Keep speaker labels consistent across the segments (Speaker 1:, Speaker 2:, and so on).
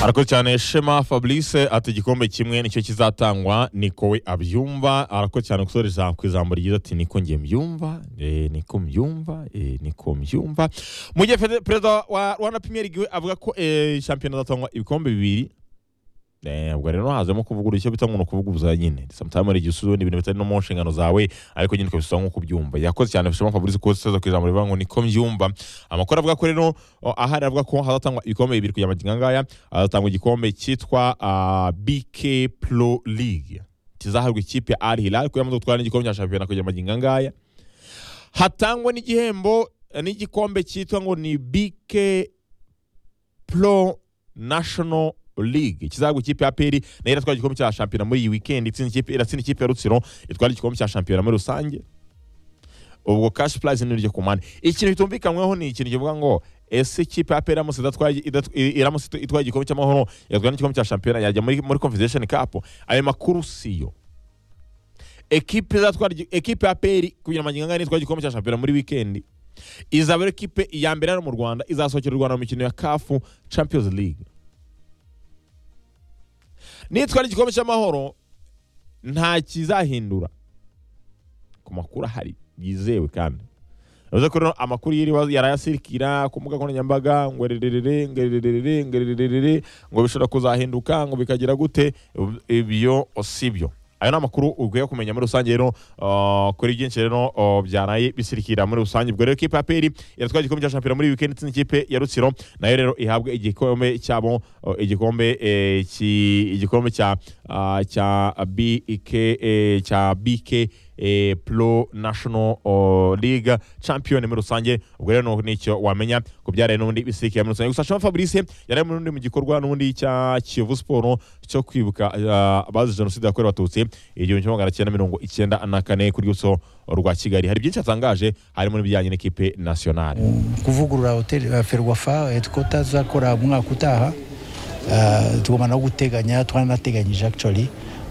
Speaker 1: arakoze cyane shema fabrice ati igikombe kimwe nicyo kizatangwa niko we abyumva arakoze cyane gusore ku ijambo ryiza ati niko nge mbyumva eh, niko mbyumva eh, niko mbyumva mu gihe fede- perezida wa rwanda premier league we avuga ko eh, shampiyona azatangwa ibikombe bibiri Eh, ubwo rero hazemo kuvugurura icyo bita ngo ni ukuvuguruza nyine sometime hari igihe usubiza ibintu bitari no mu nshingano zawe ariko nyine ukabisa nk'uko ubyumva yakoze cyane shema fabrice ko uteza ku ijambo rivuga ngo niko mbyumva amakuru avuga ko rero o, ahari avuga ko hazatangwa ibikombe bibiri kugira ngo ngaya hazatangwa igikombe cyitwa ah, BK Pro League kizahabwa ikipe ya Al Hilal ko yamaze gutwara n'igikombe cya shampiyona kugira ngo ngaya hatangwa n'igihembo eh, n'igikombe cyitwa ngo ni BK Pro National League kizagwa ikipe ya Peri nayo iratwara igikombe cya shampiyona muri iyi weekend itsinda ikipe iratsinda ikipe ya Rutsiro itwara igikombe cya shampiyona muri rusange ubwo cash prize ni iryo ku mpande ikintu bitumvikanyweho ni ikintu kivuga ngo ese ikipe ya Peri iramutse idatwaye- idatu- i- iramutse itu- itwaye igikombe cy'amahoro yatwara n'igikombe cya shampiyona yajya muri muri Confederation Cup ayo makuru siyo ekipe izatwara igi- ekipe ya Peri kugira ngo ngangane itwaye igikombe cya shampiyona muri weekend izaba ari ekipe ya mbere hano mu Rwanda izasohokera u Rwanda mu mikino ya CAF Champions League nitwara igikombe cy'amahoro nta kizahindura ku makuru ahari yizewe kandi bivuze ko rero amakuru yiriwe yarayasirikira ku mbuga nkoranyambaga ngo rererere ngo rererere ngo rererere ngo bishobora kuzahinduka ngo bikagira gute ibyo si byo ayo ni amakuru ukwiye kumenya muri rusange rero uh, kuri byinshi rero uh, byaraye bisirikira muri rusange ubwo rero ikipe ya peri iratwara igikombe cya shampiyona muri wikendi itsinda ikipe ya rutsiro nayo rero ihabwa igikombe cyabo uh, igikombe eh, ki- igikombe cya ah, cya BK eh, cya BK eh, Pro National oh, League Champion muri rusange ubwo rero ni- nicyo wamenya ku byaraye n'ubundi bisirikira muri rusange gusa Shema Fabrice yari muri rundi mu gikorwa n'ubundi cya Kiyovu Sport cyo kwibuka ah, abazize jenoside yakorewe abatutsi igihumbi kimwe magana cyenda mirongo icyenda na kane ku rwibutso rwa Kigali hari byinshi yatangaje harimo n'ibijyanye n'ikipe nationale
Speaker 2: kuvugurura hoteli ya ferwafa eh, ko tuzakora umwaka utaha eh, tugomba no guteganya twaranateganyije actually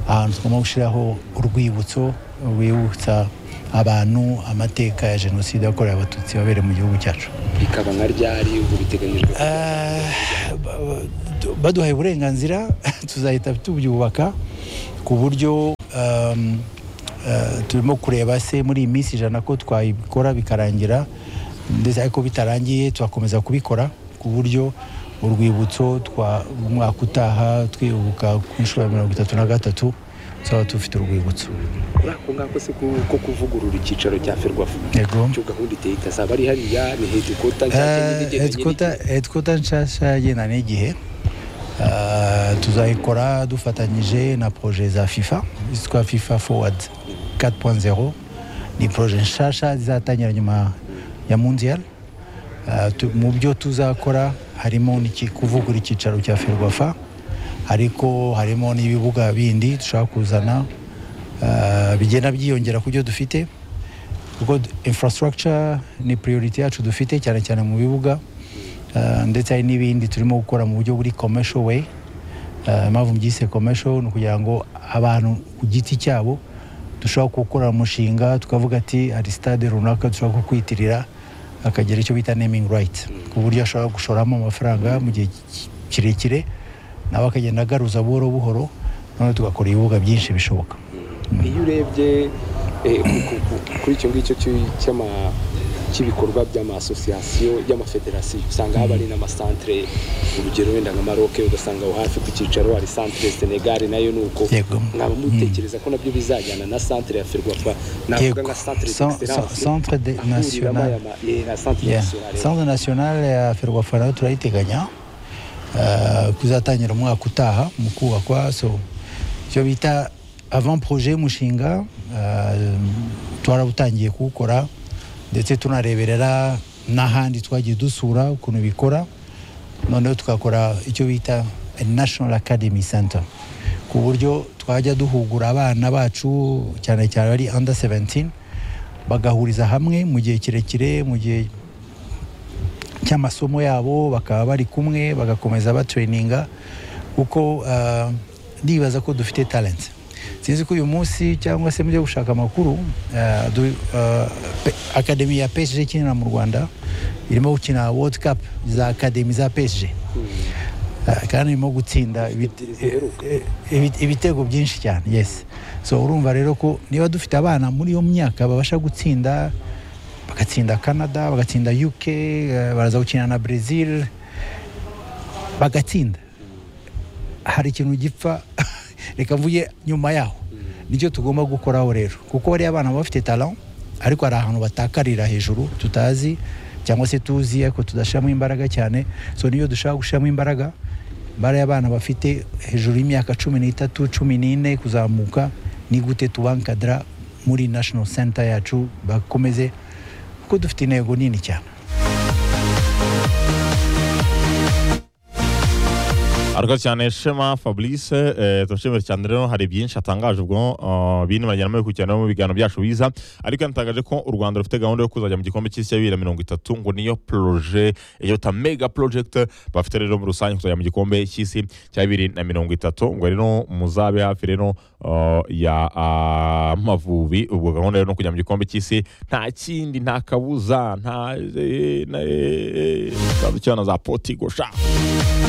Speaker 2: ahantu tugomba gushyiraho urwibutso rwibutsa abantu amateka ya jenoside yakorewe abatutsi babereye mu gihugu cyacu
Speaker 3: bikaba nka ryari ubu biteganyijwe ko
Speaker 2: Eh, ba- ba- baduhaye uburenganzira tuzahita tubyubaka ku buryo um, eh, turimo kureba se muri iyi minsi ijana ko twabikora bikarangira ndetse ariko bitarangiye tugakomeza kubikora ku buryo urwibutso twa umwaka utaha twibuka ku nshuro ya mirongo itatu na gatatu tuzaba dufite urwibutso
Speaker 3: kuri ako ngako se ku- ko kuvugurura icyicaro cya ferwafa
Speaker 2: yego
Speaker 3: icyo gahunda iteye itazaba ari hariya ni hedikota nshyashya nyine igendanye
Speaker 2: hedikota
Speaker 3: n'igihe.
Speaker 2: hedikota nshasha yagendana n'igihe Eh, tuzayikora dufatanyije na proje za fifa zitwa fifa forward 4.0 ni proje nshasha zizatangira nyuma ya mundial Eh, tu- mu byo tuzakora harimo n'iki- kuvugura icyicaro cya ferwafa ariko harimo n'ibibuga bindi dushobora kuzana eh, bigenda byiyongera ku byo dufite kuko d- infrastructure ni priority yacu dufite cyane cyane mu bibuga Eh, ndetse hari n'ibindi turimo gukora mu buryo buri commercial way Eh, impamvu mbyise commercial ni ukugira ngo abantu ku giti cyabo dushobora gukora umushinga tukavuga ati hari stade runaka dushobora kukwitirira akagira icyo bita naming right ku buryo ashobora gushoramo amafaranga mu gihe ki- kirekire nawe akagenda agaruza buhoro buhoro noneho tugakora ibibuga byinshi bishoboka
Speaker 3: iyo urebye eh, ku- ku- ku- kuri icyo ngicyo cy'i- cy'ama- cy'ibikorwa by'amasosiyasiyo y'amafederasiyo usanga haba hari n'amasantere urugero wenda nka maroke ugasanga aho hafi ku cyicaro hari santere senegali nayo ni uko
Speaker 2: Yego.
Speaker 3: mwaba mutekereza ko nabyo bizajyana na santere ya ferwafa navuga
Speaker 2: Yego.
Speaker 3: nka santere
Speaker 2: San-
Speaker 3: d'excellence
Speaker 2: san- centre de-
Speaker 3: ahuriramo
Speaker 2: national.
Speaker 3: aya ma- eh, na santere
Speaker 2: Yeah.
Speaker 3: nationale
Speaker 2: sanze nasiyonale ya ferwafa nayo turayiteganya eh, kuzatangira umwaka utaha mu kubakwa so icyo bita avant projet y'umushinga eh, twarabutangiye kuwukora ndetse tunareberera n'ahandi twagiye dusura ukuntu bikora noneho tukakora icyo bita national academy center ku buryo twajya duhugura abana bacu cyane cyane bari under 17 bagahuriza hamwe mu gihe kirekire mu gihe cy'amasomo yabo bakaba bari kumwe bagakomeza batereyininga kuko ah, ndibaza ko dufite talent sinzi ko uyu munsi cyangwa se mujya gushaka amakuru ah, du- ah, pe- akademi ya PSG ikinira mu rwanda irimo gukina world cup za akademi za PSG Ah, kandi irimo gutsinda ibite- eh, ibite- ibitego byinshi cyane yes so urumva rero ko niba dufite abana muri iyo myaka babasha gutsinda bagatsinda canada bagatsinda uk eh, baraza gukina na brazil bagatsinda hari ikintu gipfa reka mvuge nyuma yaho nicyo tugomba gukoraho rero kuko bariya abana baba bafite talent ariko hari ahantu batakarira hejuru tutazi cyangwa se tuzi ariko tudashyiramo imbaraga cyane so niyo dushaka gushyiramo imbaraga bariya abana bafite hejuru y'imyaka cumi n'itatu cumi n'ine kuzamuka ni gute tubankadara muri national center yacu bakomeze kuko dufite intego nini cyane
Speaker 1: arakoze cyane shema fabrice eh, turashimira cyane rero hari byinshi atangaje ubwo uh, bintu bajyanamo gukurikirana mu biganiro byacu biza ariko yanatangaje ko u rwanda rufite gahunda yo kuzajya mu gikombe cy'isi ya bibiri na mirongo itatu ngo niyo proje iyo ta mega project bafite rero muri rusange kuzajya mu gikombe cy'isi cya bibiri na mirongo itatu ngo rero muzabe hafi rero uh, ya ah, mavubi ubwo gahunda rero ni ukujya mu gikombe cy'isi nta kindi nta kabuza nta eh, na- eh, eh, za Portugal, za potigo sha